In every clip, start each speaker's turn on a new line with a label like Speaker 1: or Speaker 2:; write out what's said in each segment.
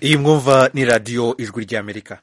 Speaker 1: iyi mwumva ni radiyo ijwi ry'amerika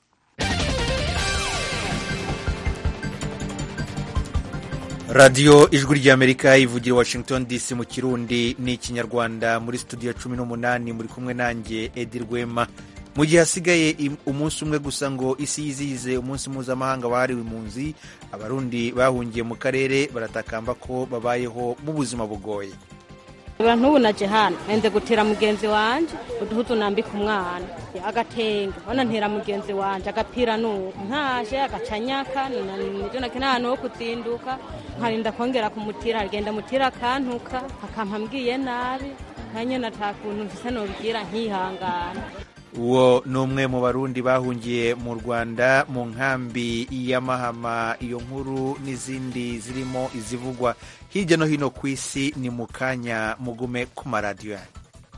Speaker 1: radiyo ijwi ry'amerika ivugira washington dc mu kirundi ni ikinyarwanda muri studio cumi n'umunani muri kumwe nanjye edi rwema mu gihe hasigaye umunsi umwe gusa ngo isi yizihize umunsi mpuzamahanga wahariwe impunzi abarundi bahungiye mu karere baratakamba ko babayeho mu buzima bugoye
Speaker 2: abantu ubu naje hano nende gutera mugenzi wanje uduhuzu nambika umwana agatenge ona ntera mugenzi wanje agapira nuko ntaje agacanyaka nijo nakena ahantu ho kuzinduka nkarinda kongera kumutira agenda mutira akantuka akampa mbwiye nabi nkanyene ata kuntu mfise nobwira nkihangana
Speaker 1: uwo ni umwe mu barundi bahungiye mu rwanda mu nkambi y'amahama iyo nkuru n'izindi zirimo izivugwa hirya no hino ku isi ni mu kanya mugume ku maradiyo yanyu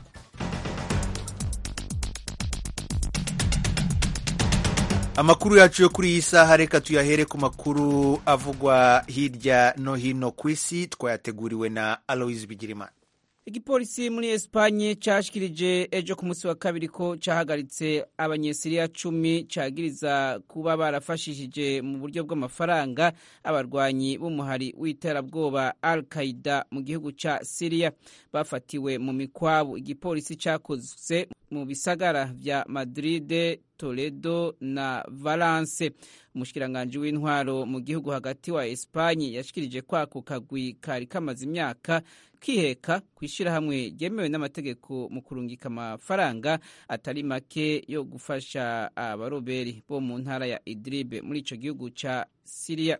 Speaker 1: amakuru yacu yo kuri iyi saha reka tuyahere ku makuru avugwa hirya no hino ku isi twayateguriwe na aloise bigirimana
Speaker 3: igipolisi muri esipanye cyashikirije ejo ku munsi wa kabiri ko cyahagaritse abanyesiriya cumi cyagiriza kuba barafashishije mu buryo bw'amafaranga abarwanyi b'umuhari w'iterabwoba al qaida mu gihugu cya siriya bafatiwe mu mikwabu igipolisi cyakoze mu bisagara vya madride toledo na valence umushikiranganji w'intwaro mu gihugu hagati wa esipanye yashikirije ko ako kagwi kari kamaze imyaka kiheka ku ishyirahamwe ryemewe n'amategeko mu kurungika amafaranga atari make yo gufasha abaroberi bo mu ntara ya idribe muri ico gihugu ca siriya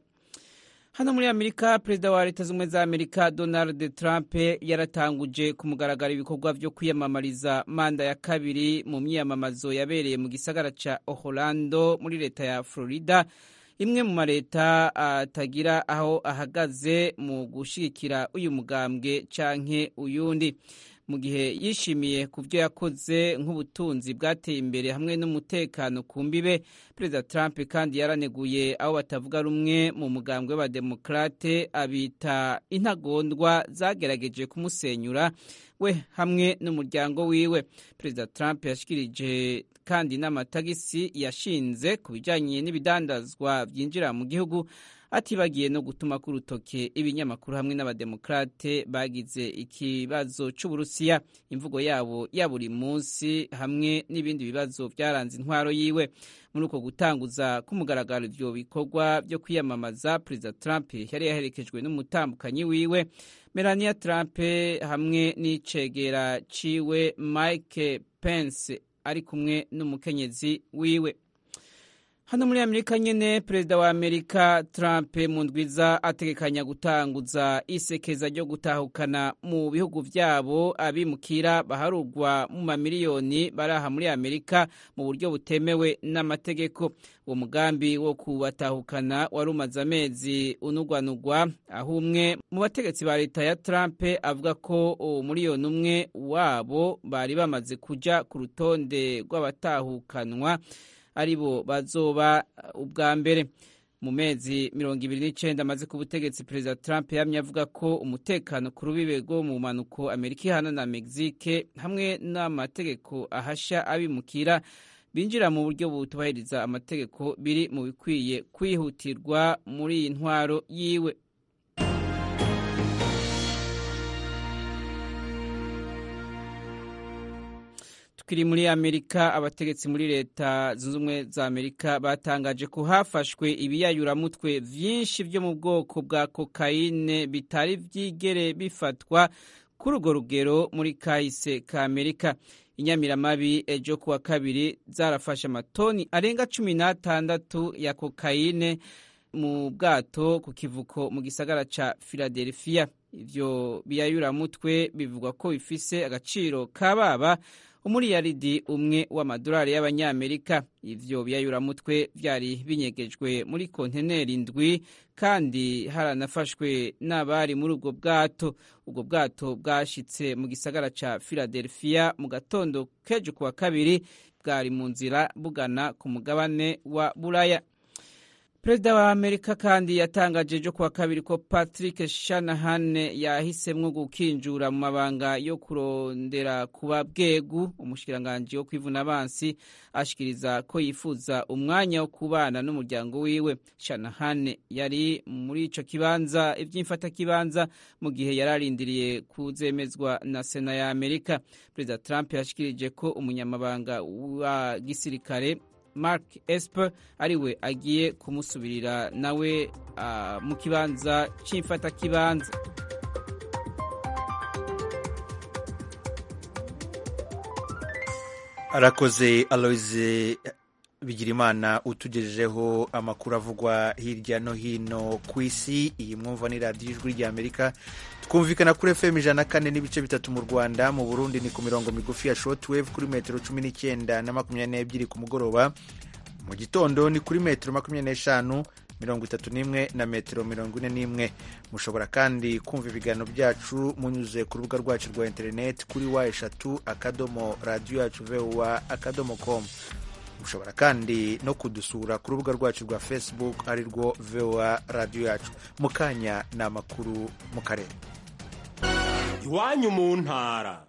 Speaker 3: hano muri amerika perezida wa leta z'ubumwe za amerika donald trump yaratanguje ku mugaragaro ibikorwa vyo kwiyamamariza manda ya kabiri mu myiyamamazo yabereye mu gisagara ca orlando muri leta ya florida imwe mu mareta atagira aho ahagaze mu gushigikira uyu mugambwe canke uyundi mu gihe yishimiye ku byo yakoze nk'ubutunzi bwateye imbere hamwe n'umutekano ku mbibe perezida trump kandi yaraneguye aho batavuga rumwe mu mugambwe w'abademokrate abita intagondwa zagerageje kumusenyura we hamwe n'umuryango wiwe perezida trump yashikirije kandi n'amatagisi yashinze ku bijyanye n'ibidandazwa byinjira mu gihugu atibagiye no gutuma ku rutoke ibinyamakuru hamwe n'abademokrate bagize ikibazo cy'uburusiya imvugo yabo ya buri munsi hamwe n'ibindi bibazo byaranze intwaro yiwe muri uko gutanguza k'umugaragaro ibyo bikorwa byo kwiyamamaza perezida trump yari yaherekejwe n'umutambukanyi wiwe melania trump hamwe n'icegera ciwe mike pence ari kumwe n'umukenyezi wiwe hano muri amerika nyene perezida wa amerika trump mu ndwiza ategekanya gutanguza isekeza ryo gutahukana mu bihugu vyabo abimukira baharugwa mu mamiliyoni baraha muri amerika mu buryo butemewe n'amategeko uwo mugambi wo kubatahukana wari umaze amezi unugwanugwa aho umwe mu bategetsi ba leta ya trump avuga ko umuriyoni umwe wabo bari bamaze kuja ku rutonde rw'abatahukanwa aribo bazoba ubwa mbere mu mezi mirongo ibiri n'icenda amaze ku butegetsi perezida trump yamye avuga ko umutekano ku rubibe rwo mu mpanuko amerika ihana na mexique hamwe n'amategeko ahasha abimukira binjira mu buryo butubahiriza amategeko biri mu bikwiye kwihutirwa muri iyi ntwaro yiwe tukiri muri amerika abategetsi muri leta zunze ubumwe za amerika batangaje ko hafashwe ibiyayuramutwe vyinshi vyo mu bwoko bwa kokayine bitari vyigere bifatwa kuri urwo rugero muri kahise ka amerika inyamiramabi ejo kuwa kabiri zarafashe amatoni arenga cumi n'atandatu ya kokayine mu bwato ku kivuko mu gisagara ca philadelphia ivyo biyayuramutwe bivugwa ko bifise agaciro kababa umuriyaridi umwe w'amadolari y'abanyamerika ivyo biyayuramutwe vyari binyegejwe muri konteneri ndwi kandi haranafashwe n'abari muri ubwo bwato ubwo bwato bwashitse mu gisagara ca philadelphia mu gatondo kejo kuwa kabiri bwari mu nzira bugana ku mugabane wa buraya perezida wa amerika kandi yatangaje ejo kuwa kabiri ko patrick shanahan yahisemwo gukinjura mu mabanga yo kurondera kuba bwegu umushikiranganji wo kwivuna abansi ashikiriza ko yifuza umwanya wo kubana n'umuryango wiwe shanahan yari muri ico kibanza ivy'imfatakibanza mu gihe yari arindiriye kuzemezwa na sena ya amerika perezida trump yashikirije ko umunyamabanga wa gisirikare mark esper ariwe agiye kumusubirira nawe uh, mu kibanza c'imfatakibanza
Speaker 1: arakoze aloise bigirimana utugejejeho amakuru avugwa hirya no hino ku isi iyi mwumva ni radiyo ijwi ry'amerika twumvikana kuri fm ijana na kane n'ibice bitatu mu rwanda mu burundi ni ku mirongo migufi ya shortwave kuri metero cumi n'icyenda na makumyabiri n'ebyiri ku mugoroba mu gitondo ni kuri metero makumyabiri n'eshanu mirongo itatu n'imwe na metero mirongo ine n'imwe mushobora kandi kumva ibiganiro byacu munyuze ku rubuga rwacu rwa interineti kuri wa eshatu akadomo radiyo yacu vuba akadomo komu mushobora kandi no kudusura ku rubuga rwacu rwa facebook ari rwo voa radiyo yacu mu kanya ni amakuru mu karere
Speaker 4: iwanyu mu ntara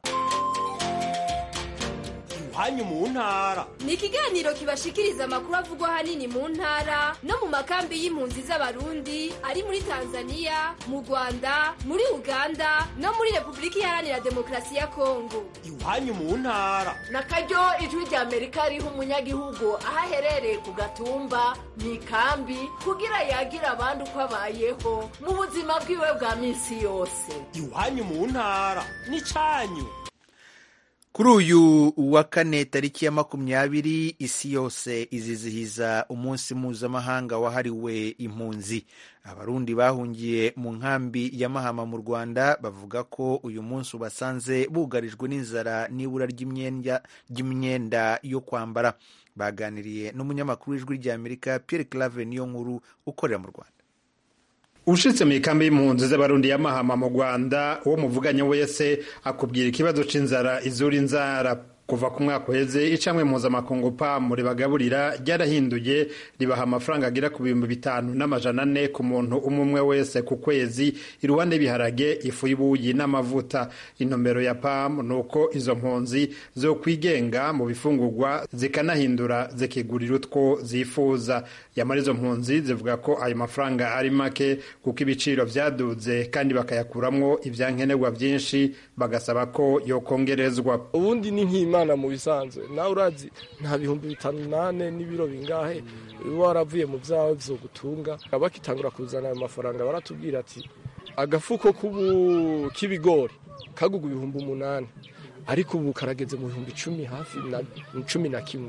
Speaker 4: iwanyu mu ntara
Speaker 5: ni ikiganiro kibashikiriza amakuru avugwa ahanini mu ntara no mu makambi y'impunzi z'abarundi ari muri tanzania mu rwanda muri uganda no muri repubulika iharanira demokarasi ya kongo
Speaker 4: iwanyu mu ntara
Speaker 6: na karyo ijwi rya amerika riha umunyagihugu aho aherereye ku gatumba mu ikambi kugira yagira abandi uko abayeho mu buzima bwiwe bwa minsi yose
Speaker 4: iwanyu mu ntara ni cyanyu
Speaker 1: kuri uyu wa kane tariki ya makumyabiri isi yose izizihiza umunsi mpuzamahanga wahariwe impunzi abarundi bahungiye mu nkambi ya mahama mu rwanda bavuga ko uyu munsi ubasanze bugarijwe n'inzara n'ibura ry'imyenda yo kwambara baganiriye n'umunyamakuru w'ijwi ry'amerika pierre clave niyo nkuru ukorera mu rwanda
Speaker 7: ushitse mu ikambi y'impunzi z'abarundi ya mahama mu rwanda uwo muvuganye wese akubwira ikibazo c'inzara izura inzara kuva ku mwaka uheze icamwe mpuzamakungu pamu ribagaburira ryarahinduye ribaha amafaranga agera ku bihumbi bitanu n'amajana ane ku muntu umwe umwe wese ku kwezi iruhande y'ibiharage ifu y'ubuyi n'amavuta intumbero ya pamu ni uko izo mpunzi zo kwigenga mu bifungurwa zikanahindura zikigurira utwo zifuza yamara izo mpunzi zivuga ko ayo mafaranga ari make kuko ibiciro vyaduze kandi bakayakuramwo ivyankenerwa vyinshi bagasaba ko yokongerezwa
Speaker 8: ubundi ni nk'imana mu bisanzwe nawe urazi nta bihumbi bitanu nane n'ibiro bingahe uba waravuye mu vyawe vyogutunga bakitangura kuzana ayo mafaranga baratubwira ati agafuko k'ibigori kaguga ibihumbi umunani ariko ubu karageze mu bihumbi icumi hafi na cumi na kimwe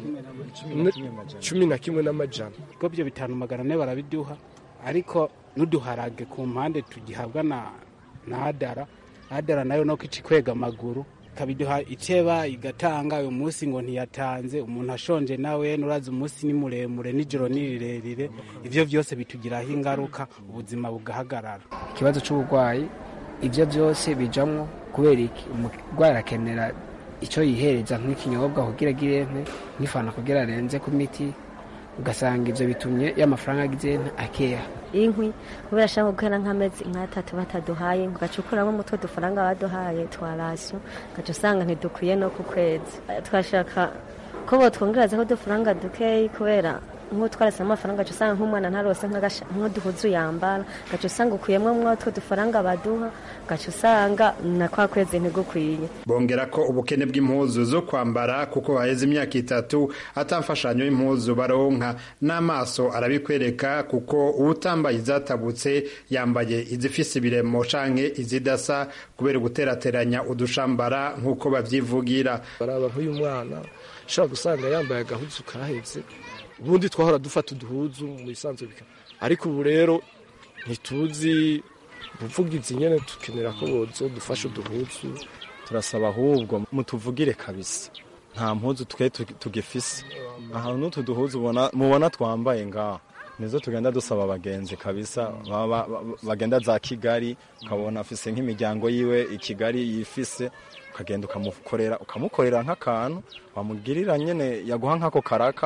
Speaker 8: cumi na kimwe n'amajana
Speaker 9: ubwo byo bitanu magana ane barabiduha ariko n'uduharage ku mpande tugihabwa na na adara adara nayo no kici kwega amaguru kabiduha iteba igatanga uyu munsi ngo ntiyatanze umuntu ashonje nawe nurazi umunsi ni muremure nijoro ni rirerire ivyo vyose bitugiraho ingaruka ubuzima bugahagarara
Speaker 10: ikibazo c'uburwayi ivyo vyose bijamwo kubera iki umurwayi arakenera icyo yihereza nk'ikinyobwa kugira agire nke nk'ifana kugira arenze ku miti ugasanga ibyo bitumye y'amafaranga agize akeya
Speaker 11: inkwi kubera ashaka gukora nk'amezi nk'atatu bataduhaye ugaca ukuramo umutwe dufaranga baduhaye twa rasiyo ugaca usanga ntidukwiye no ku kwezi twashaka ko botwongereza ko dufaranga dukeyi kubera nk'utwarase amafaranga ugaca usanga nk'umwana ntarose nk'uduhuzu yambara ugaca usanga ukuyemo mwatwo dufaranga baduha ugaca usanga na kwa kwezi ntigukwiye
Speaker 7: bongera ko ubukene bw'impuzu zo kwambara kuko haheze imyaka itatu atamfashanyo y'impuzu baronka n'amaso arabikwereka kuko uwutambaye izatabutse yambaye izifise ibiremo canke izidasa kubera guterateranya udushambara nk'uko babyivugira
Speaker 8: baraba nk'uyu mwana ushobora gusanga yambaye agahuzu kahetse ubundi twahora dufata uduhuzu mu bisanzwe bika ariko ubu rero ntituzi ubuvugizi nyene tukenera ko bozo dufasha uduhuzu
Speaker 12: turasaba ahubwo mutuvugire kabisa nta mpuzu twe tugifise ahantu n'utu duhuzu mubona twambaye ngaho nizo tugenda dusaba abagenzi kabisa bagenda za kigali ukabona afise nk'imiryango yiwe i kigali yifise ukagenda ukamukorera ukamukorera nk'akantu wamugirira nyene yaguha nk'ako karaka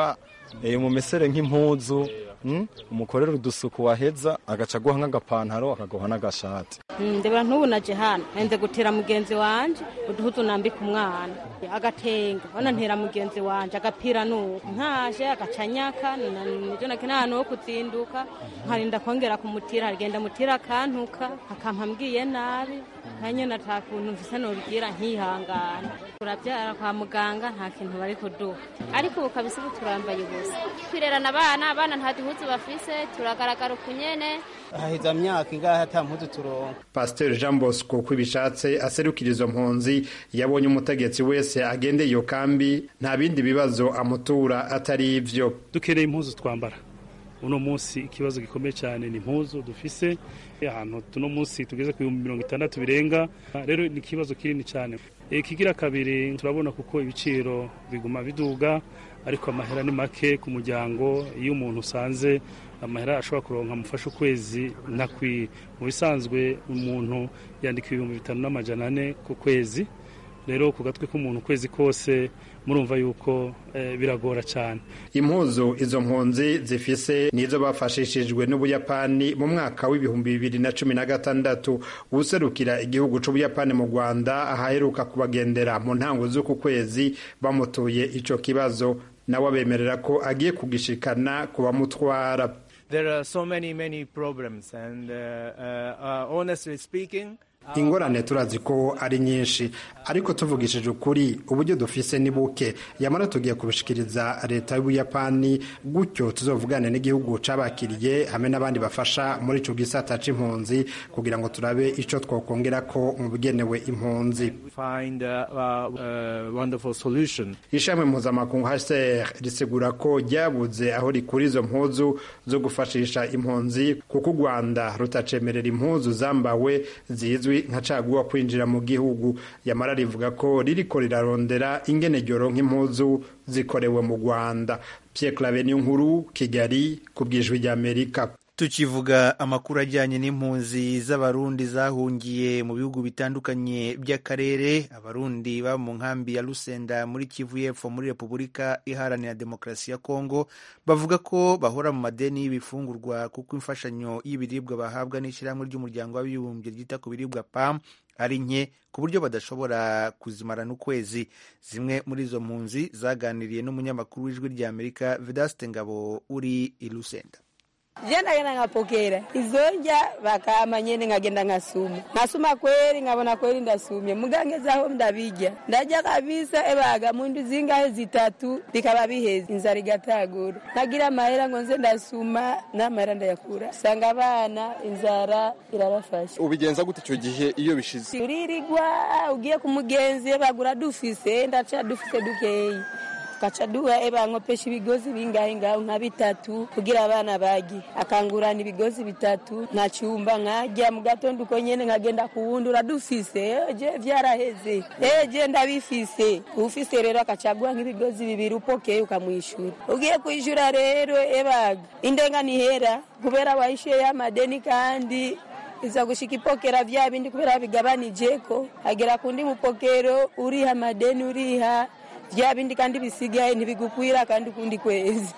Speaker 12: eh, mumesere nk'impuzu mm, umukorere udusuku waheza agaca aguha nk'agapantaro akaguha n'agashati
Speaker 2: ndebera ntubu naje hano nze gutera mugenzi wanje uduhuzu nambika umwana agatenge ona ntera mugenzi wanje agapira nuko ntaje agacanyaka nivyo nake n'ahantu ho kuzinduka nkarinda kongera kumutira agenda mutira akantuka akampa mbwiye nabi kanye nata kuntu mfise nobwira nkihangana turavyara kwa muganga nta kintu bari kuduha
Speaker 13: ariko ubu kabisa ubu turambaye ubusa twirerana abana abana nta duhuzu bafise turagaragara ukunyene
Speaker 14: haheza myaka ingahe ata mpuzu turonka
Speaker 7: pasiteri jean bosco uko ibishatse aserukira izo mpunzi yabonye umutegetsi wese agendeye iyo kambi nta bindi bibazo amutura atari ivyo
Speaker 15: dukeneye impuzu twambara uno munsi ikibazo gikomeye cyane ni impuzu dufise ahantu tuno munsi tugeze ku bihumbi mirongo itandatu birenga rero ni ikibazo kinini cyane ikigira kabiri turabona kuko ibiciro biguma biduga ariko amahera ni make ku muryango iyo umuntu usanze amahera ashobora kuronka amufasha ukwezi ntakwiye mu bisanzwe umuntu yandika ibihumbi bitanu n'amajana ane ku kwezi rero ku gatwe k'umuntu ukwezi kose murumva yuko eh, biragora cyane
Speaker 7: impuzu izo mpunzi zifise nizo bafashishijwe n'ubuyapani mu mwaka w'ibihumbi bibiri na cumi na gatandatu userukira igihugu c'ubuyapani mu rwanda ahaheruka kubagendera mu ntango z'uku kwezi bamutuye ico kibazo nawe abemerera ko agiye kugishikana ku bamutwara
Speaker 16: There are so many, many problems, and uh, uh, uh, honestly speaking,
Speaker 7: ingorane turazi ko ari nyinshi ariko tuvugishije ukuri uburyo dufise ni buke yamara tugiye kubishikiriza leta y'ubuyapani gutyo tuzovugane n'igihugu cabakiriye hamwe n'abandi bafasha muri ico gisata c'impunzi kugira ngo turabe ico twokongera ko mu bigenewe impunzi
Speaker 16: find a, a, a wonderful solution.
Speaker 7: ishami mpuzamakungu hcr risigura ko ryabuze aho rikura izo mpuzu zo gufashisha impunzi kuko u rwanda rutacemerera impuzu zambawe zizwi nka caguwa kwinjira mu gihugu yamara rivuga ko ririko rirarondera ingene ryoronka impuzu zikorewe mu rwanda pierre clave nkuru kigali ku bwijwi ry'amerika
Speaker 1: tukivuga amakuru ajyanye n'impunzi z'abarundi zahungiye mu bihugu bitandukanye by'akarere abarundi baba mu nkambi ya rusenda muri kivu y'epfo muri repubulika iharanira demokarasi ya kongo bavuga ko bahora mu madeni y'ibifungurwa kuko imfashanyo y'ibiribwa bahabwa n'ishyirahamwe ry'umuryango w'abibumbye ryita ku biribwa pam ari nke ku buryo badashobora kuzimarana ukwezi zimwe muri izo mpunzi zaganiriye n'umunyamakuru w'ijwi ry'amerika vedaste ngabo uri i rusenda
Speaker 17: je ndagenda nkapokera izonja bakama nyene nkagenda nkasuma nkasuma kweli nkabona kweli ndasumye mugangezaho ndabijya ndarya kabisa ebaga mundu zingahe zitatu bikaba biheze inzara igatagura nagira amahera ngo nze ndasuma n'amahera ndayakura usanga abana inzara irabafasha
Speaker 18: ubigenza gute icyo gihe iyo bishize
Speaker 17: turirigwa ugiye ku mugenzi bagura dufise ndaca dufise dukeyi tukaca duha eba nkopesha ibigozi bingahe ngaho nka bitatu kugira abana bagi akangurana ibigozi bitatu nkacumba nkarya mu gatondo uko nyene nkagenda kuwundura dufise eje vyaraheze eje ndabifise ufise rero akacaguha nk'ibigozi bibiri upokeye ukamwishura ugiye kwishura rero ebaga indenga nihera kubera waishuye y'amadeni kandi iza gushika ipokera vya bindi kubera bigabanijeko hagera kundi mupokero uriha madeni uriha vya bindi kandi bisigaye ntibigukwira kandi kundi kwezi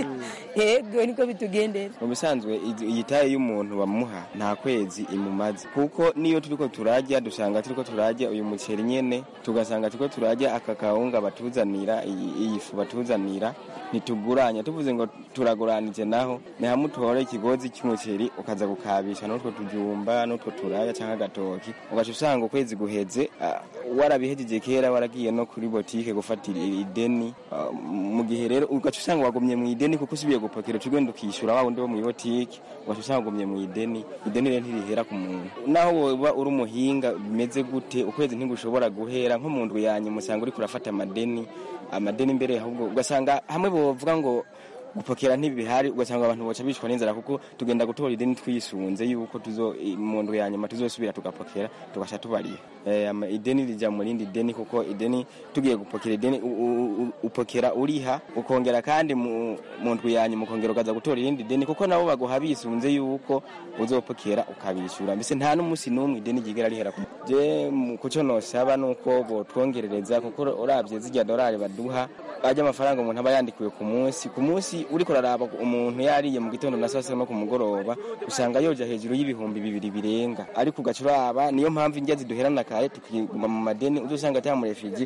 Speaker 17: yego niko bitugendera
Speaker 19: mu bisanzwe iyi taye y'umuntu bamuha nta kwezi imumaze kuko niyo turiko turarya dusanga turiko turarya uyu muceri nyene tugasanga turiko turarya aka kawunga batuzanira iyi fu batuzanira ntituguranya tuvuze ngo turaguranije naho ni hamwe utore ikigozi cy'umuceri ukaza gukabisha n'utwo tujumba n'utwo turaya cyangwa agatoki ugaca usanga ukwezi guheze warabihejeje kera waragiye no kuri botike gufata ideni mu gihe rero ugaca usanga wagumye mu ideni kuko usubiye gupakira ugenda ukishyura wa wundi wo mu botike ugaca usanga wagumye mu ideni ideni rero ntirihera ku muntu naho woba uri umuhinga bimeze gute ukwezi ntigushobora guhera nko mu ndwi yanyu musanga uri kurafata amadeni amadeni imbere ahubwo ugasanga hamwe bavuga ngo gupokera ntibihari ugasanga abantu boca bicwa n'inzara kuko tugenda gutora ideni twisunze yuko tuzo mu ndwi ya nyuma tuzosubira tugapokera tugasha tubariha eh, ama- ideni rija mu rindi deni kuko ideni tugiye gupokera ideni u- u- u- upokera uriha ukongera kandi mu mu ndwi ya nyuma ukongera ukaza gutora irindi deni kuko nabo baguha bisunze yuko uzopokera ukabishyura mbese nta n'umunsi n'umwe ideni ryigera rihera ku- je mu- kuco nosaba nuko botwongerereza kuko uravye zirya dorari baduha ajya amafaranga umuntu aba yandikiwe ku munsi ku munsi uriko uraraba umuntu yariye mu gitondo na saa sita no ku mugoroba usanga yoja hejuru y'ibihumbi bibiri birenga ariko ugaca uraba niyo mpamvu indya ziduherana kare tukiguma mu madeni uzosanga ata murefiji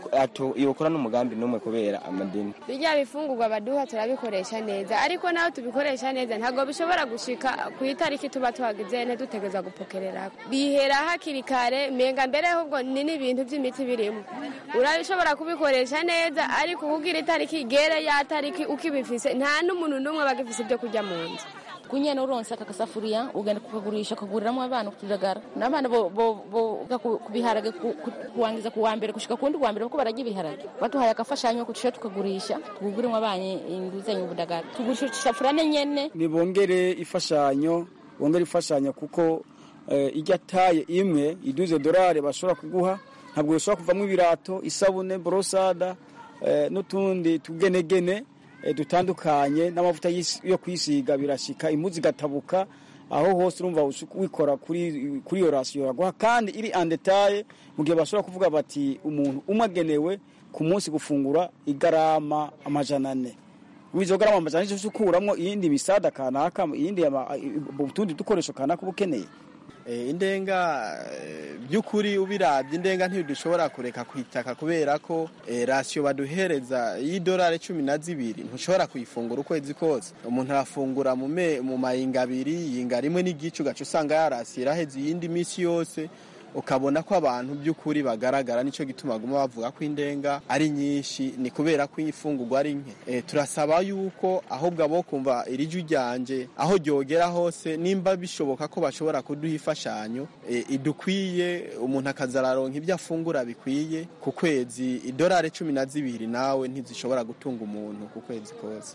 Speaker 19: yokora n'umugambi n'umwe kubera amadeni
Speaker 20: bijya bifungurwa baduha turabikoresha neza ariko naho tubikoresha neza ntabwo bishobora gushika ku itariki tuba tuhagize ntidutegereza gupokerera bihera hakiri kare menga mbere ahubwo ni n'ibintu by'imiti birimo urabishobora kubikoresha neza ariko kugira itariki igere ya tariki ukibifise nta n'umuntu n'umwe bagifise ibyo kurya mu nzu
Speaker 21: kunyene uronse aka gasafuriya ugenda kukagurisha ukaguriramwo abana kutujagara n'abana bo- bo- boga ku ku biharage ku- ku- kuwangiza ku wa mbere gushika kuwundi wa mbere kuko bararya ibiharage baduhaye agafashanyo kutushe tukagurisha tuguriremo abana inguzanyo ubudagara tugurisha isafuriya nyene
Speaker 22: nibongere ifashanyo bongere ifashanyo kuko eh, ijya taye imwe iduze dorari bashobora kuguha ntabwo bishobora kuvamo ibirato isabune borosada eh, n'utundi tugenegene eh, dutandukanye n'amavuta y'isi- yo kwisiga birashika impuzu igatabuka aho hose urumva ushi- wikora kuri kuri iyo rasiyo yaguha kandi iri andetaye mu gihe bashobora kuvuga bati umuntu umwe agenewe ku munsi gufungura igarama amajana ane wizo garama amajana ane ukuramwo iyindi misada kanaka iyindi ama- utundi dukoresho kanaka uba ukeneye
Speaker 23: Eh, indenga eh, by'ukuri ubirabye indenga ntidushobora kureka kwitaka kubera ko eh, rasiyo baduhereza y'idolari cumi na zibiri ntushobora kuyifungura ukwezi kose umuntu arafungura mu me- mu mayinga abiri yinga rimwe n'igice ugaca usanga yarasiye iraheze iyindi minsi yose ukabona ko abantu by'ukuri bagaragara nicyo gituma baguma bavuga ko indenga ari nyinshi ni kubera ko ifungurwa ari nke Eh, turasaba yuko ahubwo abo kumva iri jwi ryanje aho ryogera hose nimba bishoboka ko bashobora kuduha imfashanyo eh, idukwiye umuntu akazararonka ibyo afungura bikwiye ku kwezi idolari cumi na zibiri nawe ntizishobora gutunga umuntu ku kwezi kose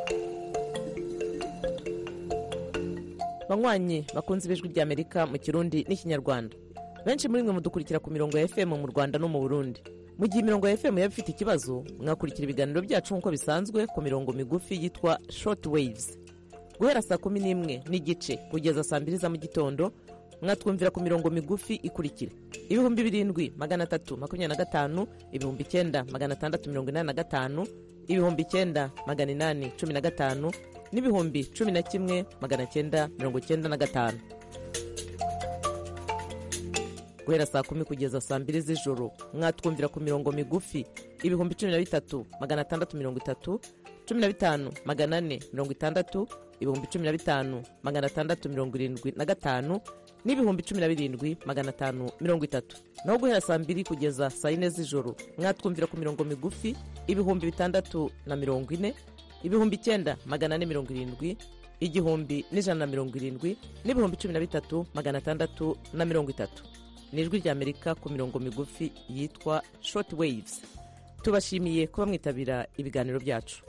Speaker 24: banywanyi bakunze ibijwi ry'amerika mu kirundi n'ikinyarwanda benshi muri mwe mudukurikira ku mirongo ya fm mu rwanda no mu burundi mu gihe imirongo ya fm yaba ifite ikibazo mwakurikira ibiganiro byacu nk'uko bisanzwe ku mirongo migufi yitwa short waves guhera saa kumi n'imwe n'igice kugeza saa mbiri za mu gitondo mwatwumvira ku mirongo migufi ikurikira ibihumbi birindwi magana atatu makumyabiri na gatanu ibihumbi icyenda magana atandatu mirongo inani na gatanu ibihumbi icyenda magana inani cumi na gatanu n'ibihumbi cumi na kimwe magana cyenda mirongo cyenda na gatanu guhera saa kumi kugeza saa mbiri z'ijoro mwatwumvira ku mirongo migufi ibihumbi cumi na bitatu magana atandatu mirongo itatu cumi na bitanu magana ane mirongo itandatu ibihumbi cumi na bitanu magana atandatu mirongo irindwi na gatanu n'ibihumbi cumi na birindwi magana atanu mirongo itatu naho guhera saa mbiri kugeza saa yine z'ijoro mwatwumvira ku mirongo migufi ibihumbi bitandatu na mirongo ine ibihumbi icyenda magana ane mirongo irindwi igihumbi n'ijana na mirongo irindwi n'ibihumbi cumi na bitatu magana atandatu na mirongo itatu ni ijwi ry'amerika ku mirongo migufi yitwa short waves tubashimiye kuba mwitabira ibiganiro byacu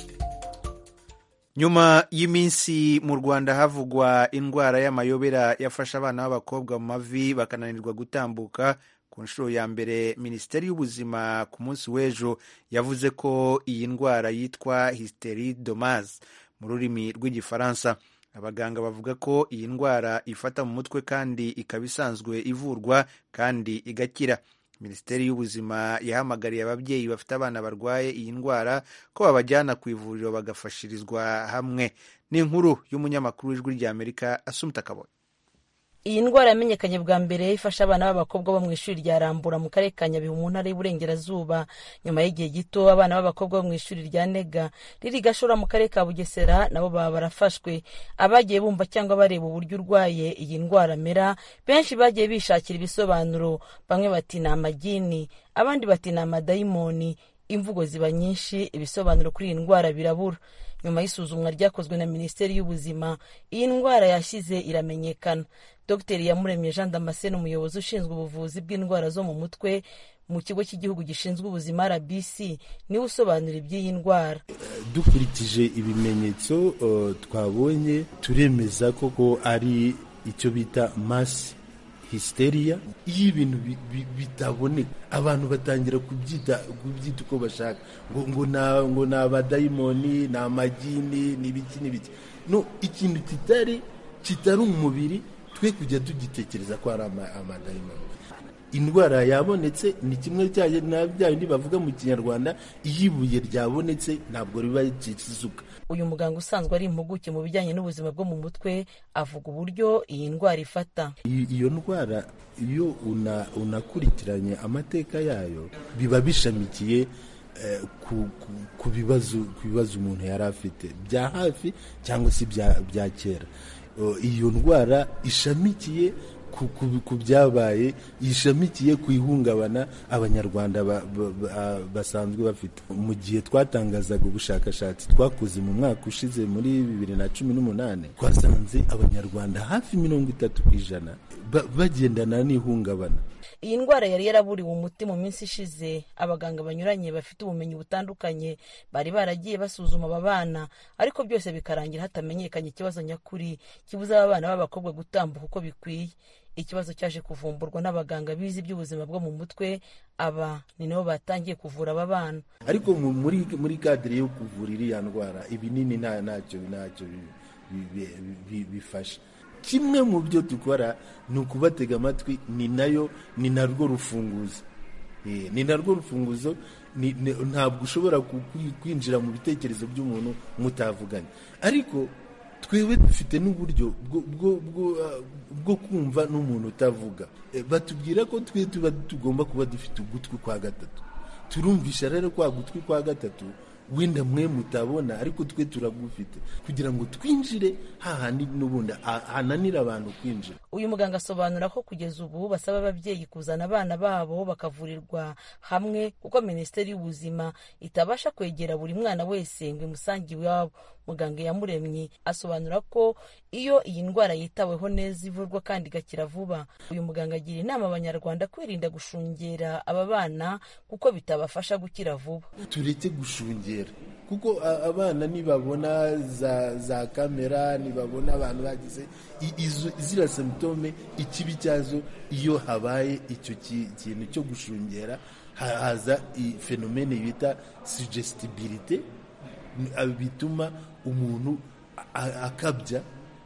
Speaker 1: nyuma y'iminsi mu rwanda havugwa indwara y'amayobera yafashe abana b'abakobwa mu mavi bakananirwa gutambuka ku nshuro ya mbere minisiteri y'ubuzima ku munsi w'ejo yavuze ko iyi ndwara yitwa hysteridomas mu rurimi rw'igifaransa abaganga bavuga ko iyi ndwara ifata mu mutwe kandi ikaba isanzwe ivurwa kandi igakira minisiteri y'ubuzima yahamagariye ababyeyi bafite abana barwaye iyi ndwara ko babajyana ku ivuriro bagafashirizwa hamwe ni inkuru y'umunyamakuru w'ijwi ry'amerika asumta kabonye
Speaker 25: iyi ndwara yamenyekanye bwa mbere ifasha abana b'abakobwa bo mu ishuri rya rambura mu karere ka nyabihu mu ntara y'uburengerazuba nyuma y'igihe gito abana b'abakobwa bo mu ishuri rya nega riri gashora mu karere ka bugesera nabo baba barafashwe abagiye bumva cyangwa bareba uburyo urwaye iyi ndwara amera benshi bagiye bishakira ibisobanuro bamwe bati ni amagini abandi bati ni amadayimoni imvugo ziba nyinshi ibisobanuro kuri iyi ndwara birabura nyuma y'isuzumwa ryakozwe na minisiteri y'ubuzima iyi ndwara yashyize iramenyekana dr yamuremye jean damascene umuyobozi ushinzwe ubuvuzi bw'indwara zo mu mutwe mu kigo cy'igihugu gishinzwe ubuzima rbc niwe usobanura iby'iyi ndwara
Speaker 3: dukurikije ibimenyetso uh, twabonye turemeza koko ari icyo bita masi histeriya iyo ibintu bitaboneka abantu batangira kubyita kubyita uko bashaka ngo ngo na ngo ni abadayimoni ni amagini ni ibiki n'ibiki no ikintu kitari kitari umubiri twe kujya tugitekereza ko ari amadayimoni indwara yabonetse ni kimwe na bya bindi bavuga mu kinyarwanda iyo ibuye ryabonetse ntabwo riba rikisuka
Speaker 25: uyu muganga usanzwe ari impuguke mu bijyanye n'ubuzima bwo mu mutwe avuga uburyo iyi ndwara ifata
Speaker 3: iyo ndwara iyo unakurikiranye amateka yayo biba bishamikiye ku bibazo umuntu yari afite bya hafi cyangwa se bya kera iyo ndwara ishamikiye ku byabaye ishamikiye ku ihungabana abanyarwanda basanzwe bafite mu gihe twatangazaga ubushakashatsi twakoze mu mwaka ushize muri bibiri na cumi n'umunani twasanze abanyarwanda hafi mirongo itatu ku ijana bagendana n'ihungabana
Speaker 25: iyi ndwara yari yaraburiwe umuti mu minsi ishize abaganga banyuranye bafite ubumenyi butandukanye bari baragiye basuzuma aba bana ariko byose bikarangira hatamenyekanye ikibazo nyakuri kibuza aba bana b'abakobwa gutambuka uko bikwiye ikibazo cyaje kuvumburwa n'abaganga bize iby'ubuzima bwo mu mutwe aba ni nabo batangiye kuvura aba bana
Speaker 3: ariko muri muri kadire yo kuvura iriya ndwara ibinini ntacyo ntacyo bifasha kimwe mu byo dukora ni ukubatega amatwi ni nayo ni narwo rufunguzo ni narwo rufunguzo ntabwo ushobora kwinjira mu bitekerezo by'umuntu mutavuganye ariko twebwe dufite n'uburyo bwo kumva n'umuntu utavuga batubwira ko twe tuba tugomba kuba dufite ugutwi kwa gatatu turumvisha rero kwa gutwi kwa gatatu wenda mwe mutabona ariko twe turagufite kugira ngo twinjire hahandi n'ubundi hananira abantu kwinjira
Speaker 25: uyu muganga asobanura ko kugeza ubu basaba ababyeyi kuzana abana babo bakavurirwa hamwe kuko minisiteri y'ubuzima itabasha kwegera buri mwana wese ngo imusange iwabo muganga yamuremye asobanura ko iyo iyi ndwara yitaweho neza ivurwa kandi igakira vuba uyu muganga agira inama abanyarwanda kwirinda gushungera aba bana kuko bitabafasha gukira vuba
Speaker 3: tureke gushungera kuko abana nibabona za za kamera nibabona abantu bagize ziriya simptome ikibi cyazo iyo habaye icyo kintu cyo gushungera haza fenomene bita sugestibilite bituma umuntu akabya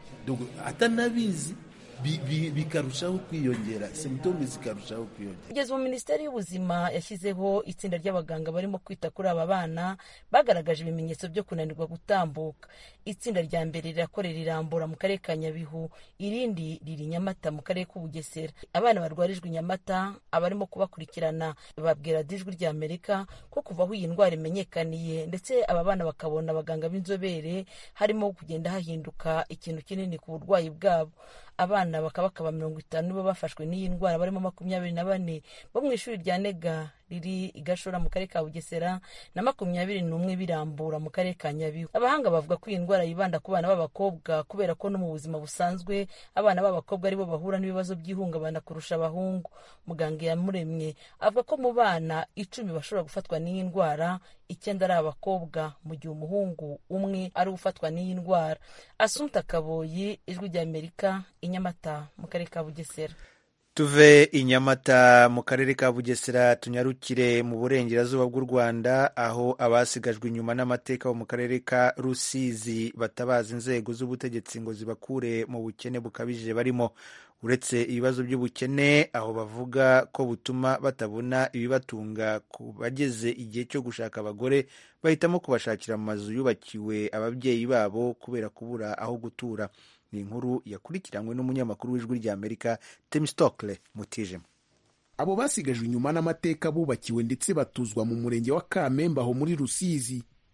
Speaker 3: atanabizi bikarushaho kwiyongera simptome zikarushaho kwiyongera
Speaker 25: kugeza ubu minisiteri y'ubuzima yashyizeho itsinda ry'abaganga barimo kwita kuri aba bana bagaragaje ibimenyetso byo kunanirwa gutambuka itsinda rya mbere rirakorera irambura mu karere ka nyabihu irindi riri nyamata mu karere k'ubugesera abana barwarijwe nyamata abarimo kubakurikirana babwira dijwi rya amerika ko kuva aho iyi ndwara imenyekaniye ndetse aba bana bakabona abaganga b'inzobere harimo kugenda hahinduka ikintu kinini ku burwayi bwabo abana bakaba bakaba mirongo itanu nibo bafashwe n'iyi ndwara barimo makumyabiri na bane bo mu ishuri rya nega riri i gashora mu karere ka bugesera na makumyabiri n'umwe birambura mu karere ka nyabihu abahanga bavuga ko iyi ndwara yibanda ku bana b'abakobwa kubera ko no mu buzima busanzwe abana b'abakobwa aribo bahura n'ibibazo by'ihungabana kurusha abahungu muganga yamuremye avuga ko mu bana icumi bashobora gufatwa n'iyi ndwara icyenda ari abakobwa mu gihe umuhungu umwe ari ufatwa n'iyi ndwara asunta kaboyi ijwi ry'amerika i nyamata mu karere ka bugesera
Speaker 1: tuve i nyamata mu karere ka bugesera tunyarukire mu burengerazuba bw'u rwanda aho abasigajwe inyuma n'amateka bo mu karere ka rusizi batabaza inzego z'ubutegetsi ngo zibakure mu bukene bukabije barimo uretse ibibazo by'ubukene aho bavuga ko butuma batabona ibibatunga ku bageze igihe cyo gushaka abagore bahitamo kubashakira mu mazu yubakiwe ababyeyi babo kubera kubura aho gutura ni inkuru yakurikiranywe n'umunyamakuru w'ijwi ry'amerika Tim Stokle mutijemo
Speaker 4: abo basigajwe inyuma n'amateka bubakiwe ndetse batuzwa mu murenge wa kamembe aho muri rusizi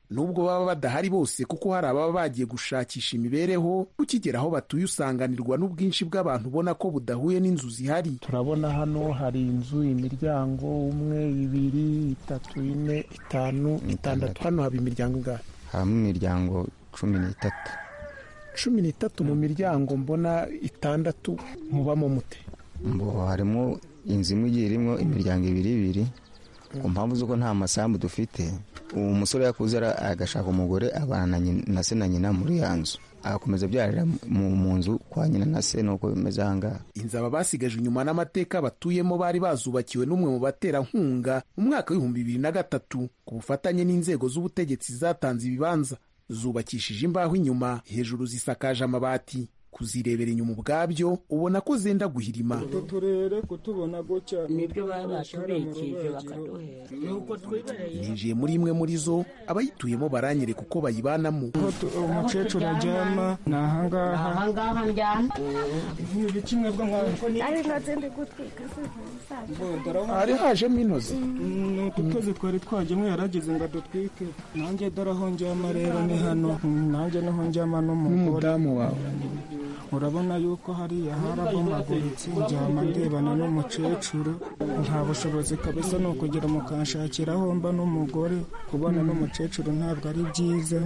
Speaker 4: nubwo baba badahari bose kuko hari ababa bagiye gushakisha imibereho ukigera aho batuye usanganirwa n'ubwinshi bw'abantu ubona ko budahuye n'inzu zihari
Speaker 5: turabona hano hari inzu imiryango umwe ibiri itatu ine itanu itandatu hano haba imiryango ingahe
Speaker 6: habamo imiryango cumi n'itatu
Speaker 5: cumi n'itatu mu miryango mbona itandatu mubamo mute
Speaker 6: mbo harimo inzu imwe igiye irimo imiryango ibiri ibiri ku mpamvu z'uko nta masambu dufite uwo musore yakuze agashaka umugore abana na se na nyina muri ya nzu agakomeza abyarira mu nzu kwa nyina na se nuko bimeze aha ngaha
Speaker 4: inzu aba basigaje inyuma n'amateka batuyemo bari bazubakiwe n'umwe mu baterankunga mu mwaka w'ibihumbi bibiri na gatatu ku bufatanye n'inzego z'ubutegetsi zatanze ibibanza zubakishije imbaho inyuma hejuru zisakaje amabati kuzirebera inyuma ubwabyo ubona ko zenda guhirima
Speaker 22: utu turere kutubona gutya
Speaker 9: nibyo baba batubikije bakaduhera nuko twibereye
Speaker 4: ninjiye muri imwe muri zo abayituyemo baranyereka uko bayibanamo
Speaker 22: umukecuru aryama ni ahangaha
Speaker 9: ahangaha njyana
Speaker 22: ibi kimwe bwo mwawe
Speaker 9: ari ntoze ndi gutwika
Speaker 5: hari hajemo intozi
Speaker 22: ni ututozi twari twajyemo yarageze ngo adutwike nanjye dore aho njyama rero ni hano nanjye niho njyama
Speaker 5: n'umudamu wawe
Speaker 22: urabona yuko hariya harabomaguritse njyama ndebana n'umukecuru nta bushobozi kabisa ni ukugira mukanshakira aho mba n'umugore kubona n'umukecuru ntabwo ari byiza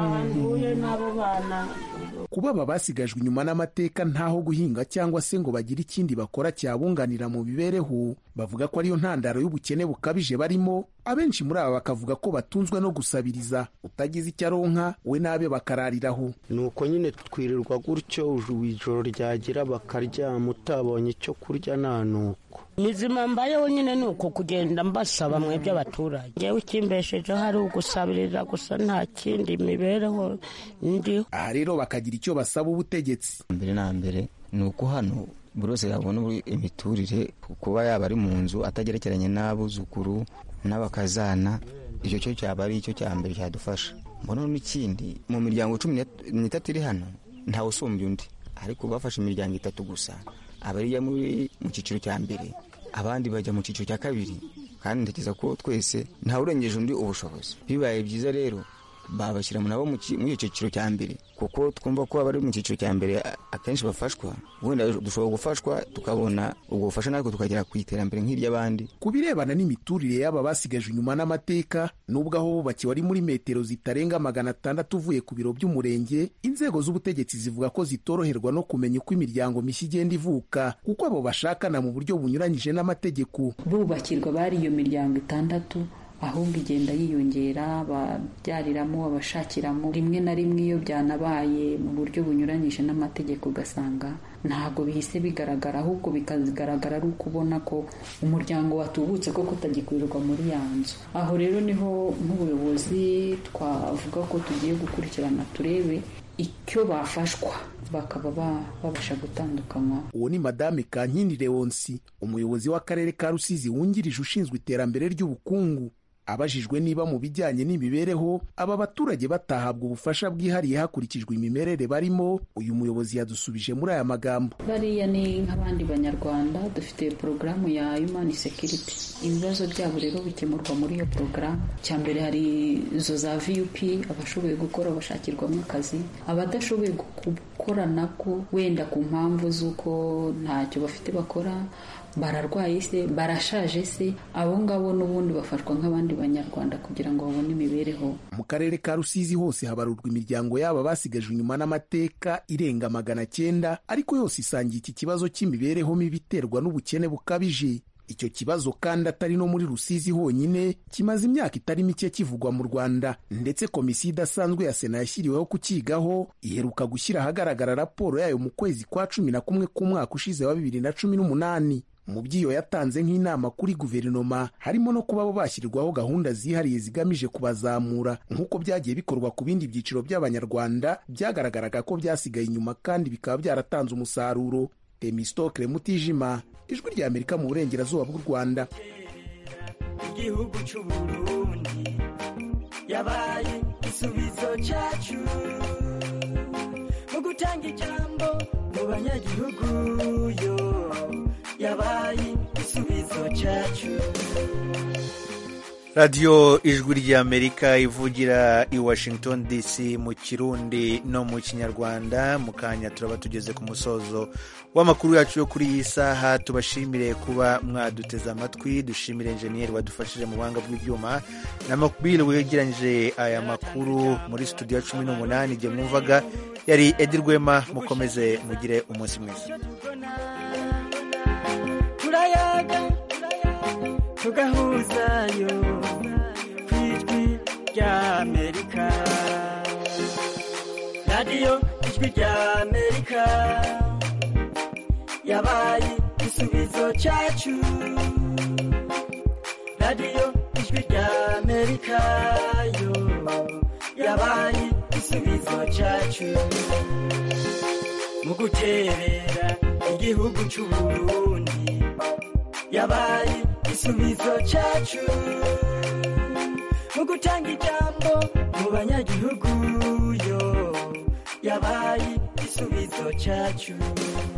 Speaker 4: kuba aba basigajwe inyuma n'amateka ntaho guhinga cyangwa se ngo bagire ikindi bakora cyabunganira mu mibereho bavuga ko ariyo ntandaro y'ubukene bukabije barimo abenshi muri aba bakavuga ko batunzwe no gusabiriza utagize icyo aronka we n'abe bakarariraho
Speaker 10: ni uko nyine twirirwa gutyo ijoro ryagira bakaryama utabonye icyo kurya nta nuko
Speaker 9: mizima mbayeho nyine ni uko kugenda mbasaba mwebwe abaturage ngewe ikimbeshejeho ari ugusabiriza gusa nta kindi mibereho ndiho
Speaker 4: aha rero bakagira icyo basaba ubutegetsi
Speaker 6: mbere na mbere ni uko hano buri wese yabona imiturire kuba yaba ari mu nzu atagerekeranye n'abuzukuru n'abakazana icyo cyo cyaba ari icyo cya mbere cyadufasha mbona n'ikindi mu miryango cumi n'itatu iri hano ntawe usumbya undi ariko bafashe imiryango itatu gusa abariya muri mu cyiciro cya mbere abandi bajya mu cyiciro cya kabiri kandi ntekereza ko twese ntawe urengeje undi ubushobozi bibaye byiza rero babashyira nabo muri icyo cyiciro cya mbere kuko twumva ko abari mu cyiciro cya mbere akenshi bafashwa wenda dushobora gufashwa tukabona ubwo bufasha natwe tukagera ku iterambere nk'iry'abandi
Speaker 4: ku birebana n'imiturire y'aba basigaje inyuma n'amateka nubwo aho bubakiwe ari muri metero zitarenga magana atandatu uvuye ku biro by'umurenge inzego z'ubutegetsi zivuga ko zitoroherwa no kumenya uko imiryango mishya igenda ivuka kuko abo bashakana mu buryo bunyuranyije n'amategeko
Speaker 26: bubakirwa bari iyo miryango itandatu ahubwo igenda yiyongera babyariramo abashakiramo rimwe na rimwe iyo byanabaye mu buryo bunyuranyije n'amategeko ugasanga ntabwo bihise bigaragara ahubwo bikagaragara ari uko ubona ko umuryango watubutse ko kutagikwirwa muri ya nzu aho rero niho nk'ubuyobozi twavuga ko tugiye gukurikirana turebe icyo bafashwa bakaba babasha gutandukanywa
Speaker 4: uwo ni madame kankindi leonsi umuyobozi w'akarere ka rusizi wungirije ushinzwe iterambere ry'ubukungu abajijwe niba mu bijyanye n'imibereho aba baturage batahabwa ubufasha bwihariye hakurikijwe imimerere barimo uyu muyobozi yadusubije muri aya magambo
Speaker 26: bariya ni nk'abandi banyarwanda dufite porogaramu ya human security ibibazo byabo rero bikemurwa muri iyo porogaramu cya mbere hari izo za vup abashoboye gukora bashakirwamo akazi abadashoboye gukora nako wenda ku mpamvu z'uko ntacyo bafite bakora bararwaye se barashaje se abo ngabo n'ubundi bafashwa nk'abandi banyarwanda kugira ngo babone imibereho
Speaker 4: mu karere ka rusizi hose habarurwa imiryango yabo basigajwe inyuma n'amateka irenga magana cyenda ariko yose isangiye iki kibazo cy'imibereho mibi iterwa n'ubukene bukabije icyo kibazo kandi atari no muri rusizi honyine kimaze imyaka itari mike kivugwa mu rwanda ndetse komisiyo idasanzwe ya sena yashyiriweho kukigaho iheruka gushyira ahagaragara raporo yayo mu kwezi kwa cumi na kumwe k'umwaka ushize wa bibiri na cumi n'umunani mu by'iyo yatanze nk'inama kuri guverinoma harimo no kuba bo bashyirirwaho gahunda zihariye zigamije kubazamura nk'uko byagiye bikorwa ku bindi byiciro by'abanyarwanda byagaragaraga ko byasigaye inyuma kandi bikaba byaratanze umusaruro temistokle mutijima ijwi rya amerika mu burengerazuba bw'u rwanda
Speaker 27: igihugu cy'uburundi yabaye igisubizo cyacu mu gutanga ijambo mu banyagihugu yo yabaye igisubizo cyacu
Speaker 1: radiyo ijwi ry'amerika ivugira i washington dc mu kirundi no mu kinyarwanda mu kanya turaba tugeze ku musozo w'amakuru yacu yo kuri iyi saha tubashimire kuba mwaduteze amatwi dushimire enjeniyeri wadufashije mu buhanga bw'ibyuma na makubiri wegeranyije aya makuru muri studio cumi n'umunani igihe mwumvaga yari edi rwema mukomeze mugire umunsi mwiza
Speaker 27: turayaga tugahuzayo ku ijwi ry'amerika radiyo ijwi ry'amerika yabaye igisubizo cyacu radiyo ijwi ry'amerika yo yabaye igisubizo cyacu mu guterera igihugu cy'u Burundi yabaye igisubizo cyacu mu gutanga ijambo mu banyagihugu yo yabaye igisubizo cyacu